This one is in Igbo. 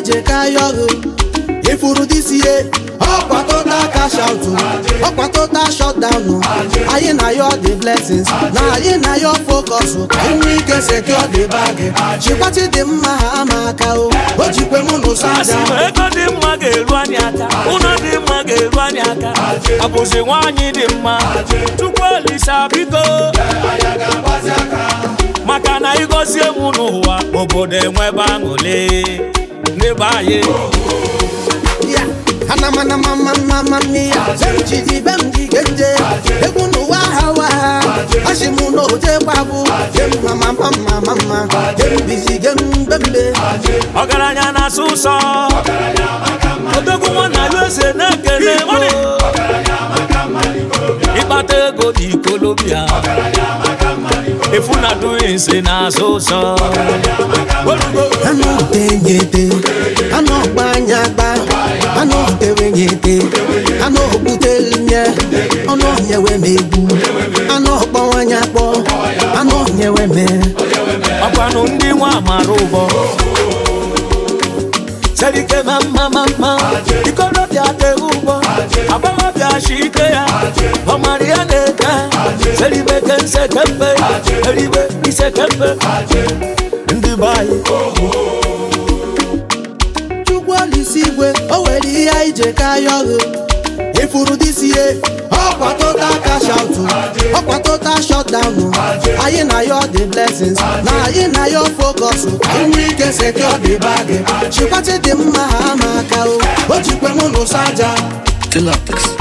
ije ka yọghụ ifuru disi ye ọkwa total cash out ọkwa total shutdown anyị na yọ the blessings na anyị na yọ focus ka inwe ike secure the bag chikwati dị mma ha ama aka o o jikwe mụ n'ụsọ asị aja m ego dị mma ga-eru anyị aka ụlọ dị mma ga-eru anyị aka abụzi nwaanyị dị mma chukwu olisa biko maka na ịgọzie m n'ụwa obodo enwebe aṅụle n'ebe anyị ya anamanamanamamamiya bemjidi bemjigende egwu n'ụwa ha wa ha asị m n'oje gbabụ gem mamamamamama gem bizi gem bembe ọgaranya na-asụ ụsọ odogwu nwanna ya eze na-ekele mo ịkpata ego dị ikolobịa efu na duinsi na-asụ ụsọ anụ tenyete anụ ọgba anya gba anụ tewenyete anụ okputelnye ọnụ onyewe m egwu anụ ọkpọwanye akpọ anụ onyewe me ọkwanụ ndị nwa amara ụbọ serike ma mma ma mma ikolobịa teghị ụgbọ agbọghọbịa shi ike ya ọmara ya na-ete seribe kense kempe eribe ise kempe ndị be anyị chukwu olisi igwe o were ihe anyị je ka yọghụ ifuru disi ye ọkwa total cash out ọkwa total shutdown anyị na yọ the blessings na anyị na yọ focus ka inwe ike secure the bag chikwati dị mma ha ama aka o o jikwe mụ n'ụsọ aja Deluxe.